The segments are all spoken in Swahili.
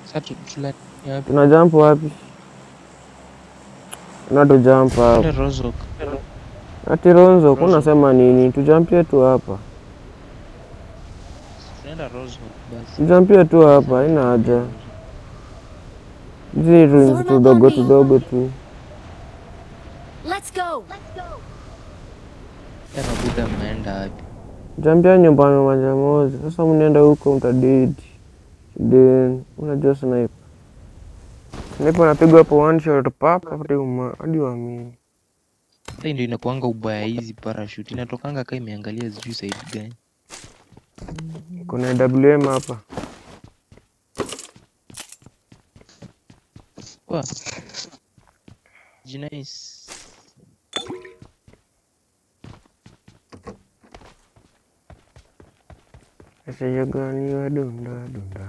Sasa tu- tula- yapi? Tuna jump wapi? Na tu jump hapa. Twende Rozok. Ati Ronzo, Rozo. kunasema nini? Tujampie tu hapa. Tunaenda Rozok basi. Tujampie tu hapa, haina haja. Hizi ruins tudogo tudogo tu. Let's go. Tena Buda mnaenda wapi? Jampia nyumbani moja moja. Sasa mnaenda huko mtadedi. Then unajua sniper. Sniper anapigwa hapo one shot pap hadi uma hadi uamini. Sasa ndio inakuanga ubaya hizi parachute. Inatokanga kama imeangalia sijui side gani. Kuna WM hapa. Wa. Jinais. Sasa gani wa dunda dunda.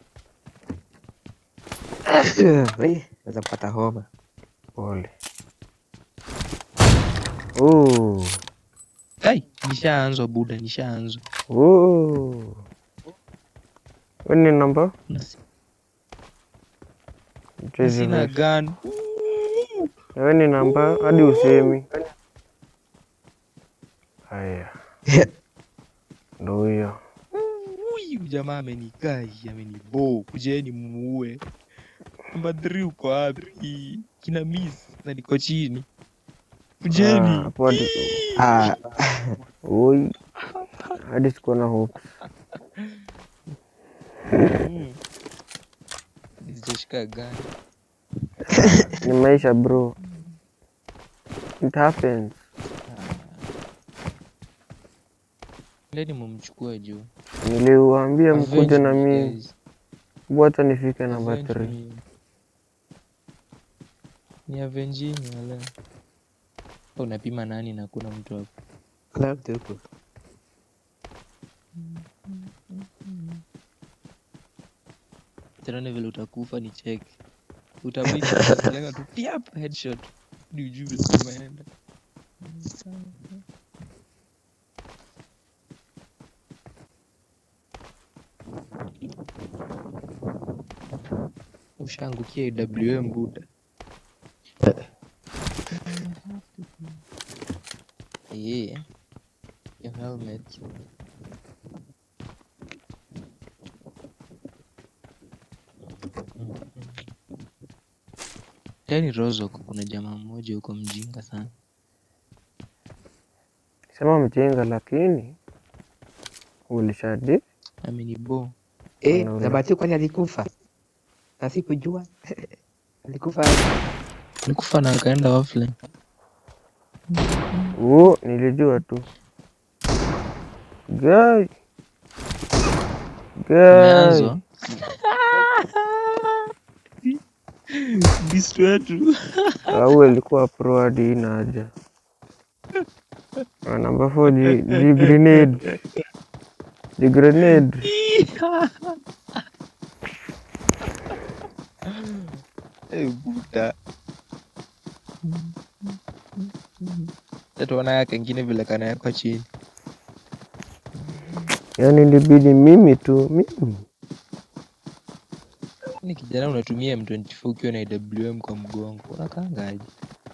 Eh, naweza kupata homa. Pole. Oh. Ai, nishaanzwa Buda, nishaanzwa. Oh. Wewe ni namba? Na si- Mchezi Sina verse. gun. Wewe ni namba hadi usemi. Haya. Ndio huyo. Huyu jamaa amenikai, amenibo. Kujeni muue. Namba 3 uko wapi? Kina miss na niko chini. Ah, Kujeni. Hapo hadi Ah, oi. Hadi sikuwa na hope. Mm. Sijashika gun. Ni maisha bro. It happens. Leni mumchukue juu. Niliwaambia mkuje Avenge na me, mimi. guys. Wacha nifike namba Avenge 3. me. Ni avengini wala. Unapima nani na kuna mtu hapo? kuna mtu huko. Tena vile utakufa ni check. Utabidi lenga tu piap headshot. Ni ujue vile umeenda. Ushaangukia AWM Buda. Yeah. Your helmet. Yaani Rozok kuna jamaa mmoja huko mjinga sana. Sema mjinga lakini ulishadi Amenibo. Eh, Unaona. na Bahati kwani alikufa? Na sikujua. alikufa Alikufa na akaenda offline. Oh, nilijua tu. Guy. Guy. Umeanzwa. Beast wetu. Au alikuwa pro hadi ina haja. Ah, Namba 4 ji, ji grenade. Ji grenade. Eh, Buda. Tuona yake kengine vile kanawekwa chini. Yaani ilibidi mimi tu, mimi. Ni kijana unatumia M24 ukiwa na AWM kwa mgongo. Unakaangaje?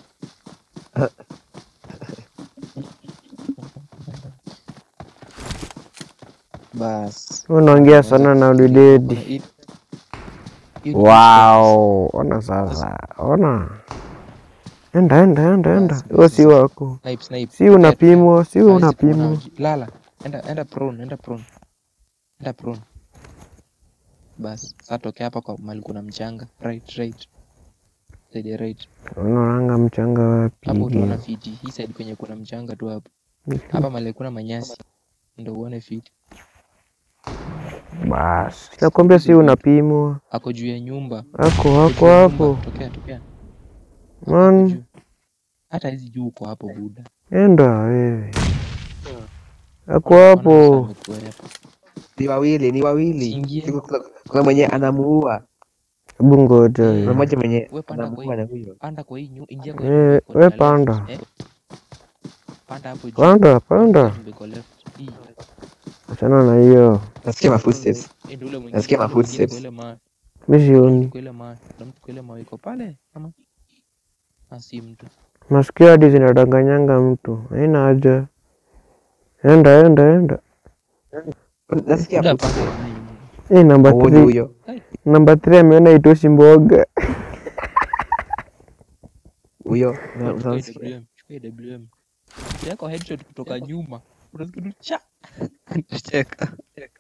Bas. Unaongea sana na ulidedi. Kuna hii- hii ni Wow, ona sasa, ona. Enda, enda, enda, enda. Huo si wako. Snipe, snipe. Si unapimwa, si Hawezi unapimwa. kuona uji- Lala. Enda, enda prone, enda prone. Enda prone. Bas, sasa tokea hapa kwa mahali kuna mchanga. Right, right. Side ya right. Unaonanga mchanga wapi? Hapo utaona fiti. Hii side kwenye kuna mchanga tu hapo. Hapa mahali kuna manyasi. Ndio uone fiti. Basi, nakwambia si unapimwa. Ako juu ya nyumba. Ako Ako hako juu ya hapo. nyumba. Tokea, tokea. Hapo Man, juu. Hata hizi juu uko hapo buda. enda wewe. Ako Ona hapo. sasa amekuwepo. ni wawili, ni wawili. Siingie. Siko- Kuna, kuna mwenye anamuua. Hebu ngoja. Eh. Kuna wewe. mmoja mwenye We panda kwa anamuua hii. na huyo. Panda kwa hii nyu, ingia kwa hii Eh, nyumba iko we na left. panda. Eh. Panda hapo juu. Panda, panda. Nyumba iko left. Hii. Achana na hiyo. Nasikia ma footsteps. Eh, ndio ule mwingine, Nasikia ma ule mwingine footsteps. kwa ile ma- mi sioni. Kwa ile mawe, kuna mtu kwa ile mawe iko pale ama Ah, si mtu. Masikio hadi zinadanganyanga mtu, haina haja. Enda enda enda. Nasikia Enda hapo. pale nani. Hii namba Huoni 3 huyo? namba 3 ameona itoshi mboga. Huyo. na- Chukua unasikia? AWM, chukua AWM. Yako headshot kutoka nyuma. Unasikia tu cha. Cheka.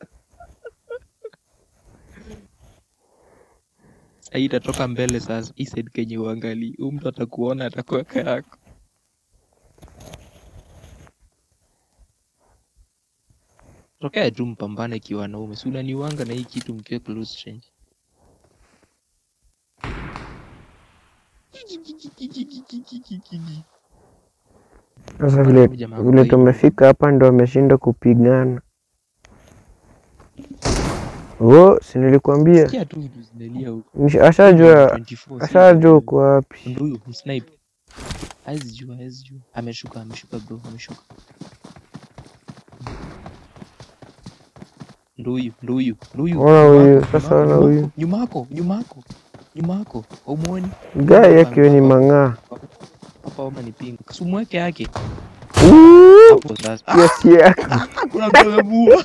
Hii itatoka mbele sasa. Hii side kenye uangalii. Huyu mtu atakuona atakuweka yako. Tokea tu mpambane kiwanaume. Si unaniwanga na hii kitu mkiwa close range. Sasa vile Huyu jamaa vile kwa tumefika hapa ndo ameshinda kupigana. Oh, si nilikwambia. Sikia tu vitu zinalia huko. Nish- Ashajua 24, si ashajua uko wapi. Ndo huyu msnipe. Hawezi jua, hawezi jua. Ameshuka, ameshuka bro, ameshuka. Ndo huyu, ndo huyu, ndo huyu. Ona Nyuma huyu, yako, sasa nyuma ona yako, huyu. Nyuma yako, nyuma yako. Nyuma yako. Haumuoni? Gai yake we ni mang'aa. Hapa homa ni pink. Sumweke yake. Uuuu, Hapo sasa. Ah, Kiasi yako. kuna mtu amebua.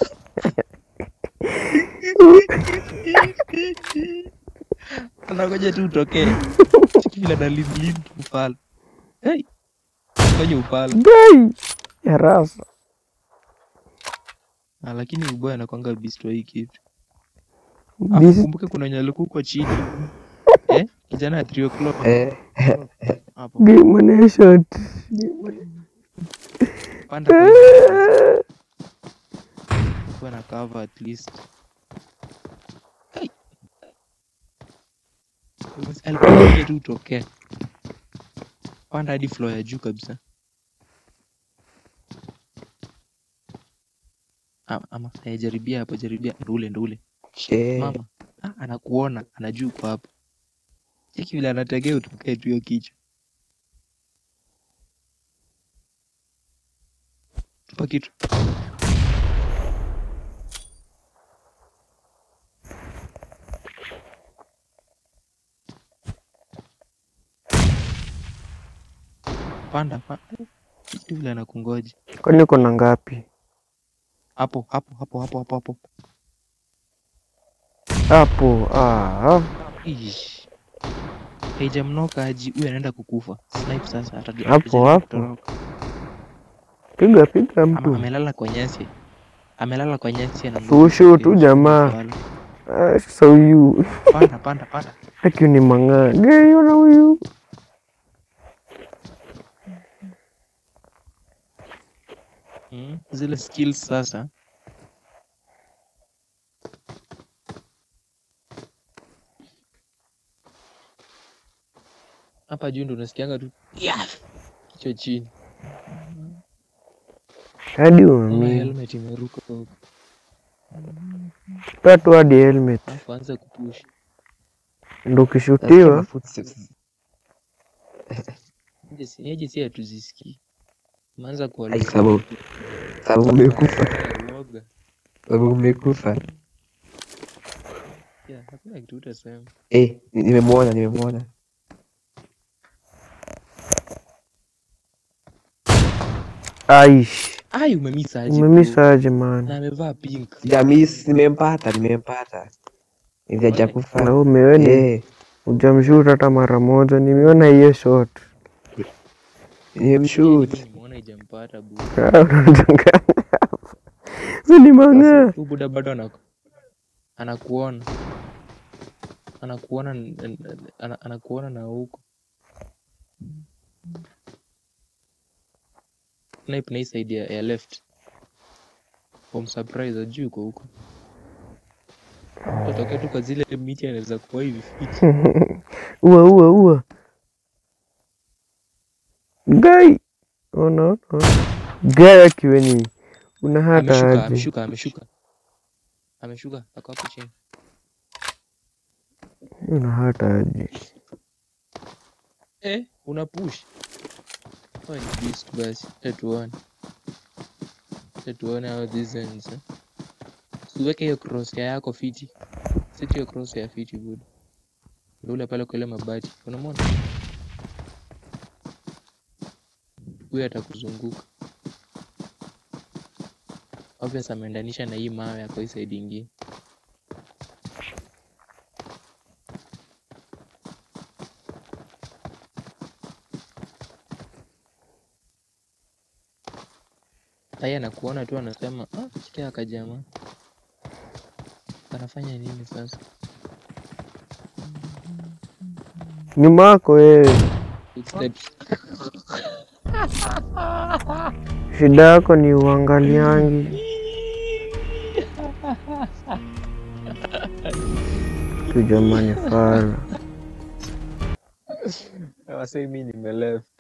Anangoja tu utokee. Chiki vile ana lead lead upala. Hey. Fanya upala. Gai. Ya rasa. Ah, lakini uboya anakwanga beast wa hii kitu. Afu This kumbuke kuna wenye walikuwa huko chini. Eh? Kijana ya 3 o'clock. Eh. Hapo. game one shot. Panda kwa hiyo. Kuwa na cover at least. Hey. Alikuwa anakuja tu utokee. Panda hadi floor ya juu kabisa. Ama, ama eh, jaribia hapo, jaribia ndo ule ndo ule. She. Mama, ah, anakuona, anajua uko hapo. Cheki vile anategea utokee tu hiyo kichwa. Tupa kitu. Panda, panda. Kitu vile anakungoja. Kwani uko na ngapi? Hapo, hapo, hapo, hapo, hapo, hapo. Hapo. Ah. Ish. Haijamnoka aji, huyu anaenda kukufa. Snipe sasa hata Hapo, hapo. Piga piga Ama, mtu. amelala kwa nyasi. Amelala kwa nyasi ana Sushu tu jamaa. Ah, Sasa huyu. Panda, panda, panda. Haki ni mang'aa. Gai ona huyu. Mm, zile skills sasa. Hapa juu ndo unasikianga tu yeah! kichwa chini. Hadi Ona uamini. helmet imeruka huko. Pea tu hadi helmet. Alafu anza kupush. Ndo Nasikia ukishutiwa. footsteps. Aje si aje si hatuzisikii. Umeanza Ai, kuwa sababu sababu umekufa. uoga. Sababu umekufa. Yeah, hakuna kitu utasema. Eh, ni- nimemwona, nimemwona. Aish. Ai umemisa aje. bro? Umemisa aje Na man. amevaa pink. Jamis nimempata, nimempata. Ili Na hajakufa. umeoni Eh, hujamshoot hata mara moja. Nimeona hiyo shot. nimemshoot. Nimeona ijampata bu. Ah, unachanganya hapa. Wewe ni mang'aa. Huyu buda bado anaku anakuona. Anakuona n- n- ana- anakuona na huko. Snipe na hii side ya, ya left. Home surprise ajui uko huko. Utokea tu kwa zile miti anaweza kuwa hivi fiti. Ua ua ua. Gai. Ona ona. ona. Gai akiweni. Una hata Ameshuka, aje. ameshuka, ameshuka. Ameshuka, ako hapo chini. Una hata aje. Eh, una push. Oh, ni beast basi. Let tuone. Let tuone how this ends. Eh. Usiweke hiyo cross yako fiti. Seti hiyo cross ya fiti good. Ndio ule pale kwa ile mabati. Unamwona? Huyu atakuzunguka. Obvious ameendanisha na hii mawe yako hii side ingine. Haya anakuona tu anasema, ah, sikia akajamaa. Anafanya nini sasa? Nyuma yako wewe, It's that shida yako ni uangaliangi. Tu jamani, fara wasee mimi nimeleft.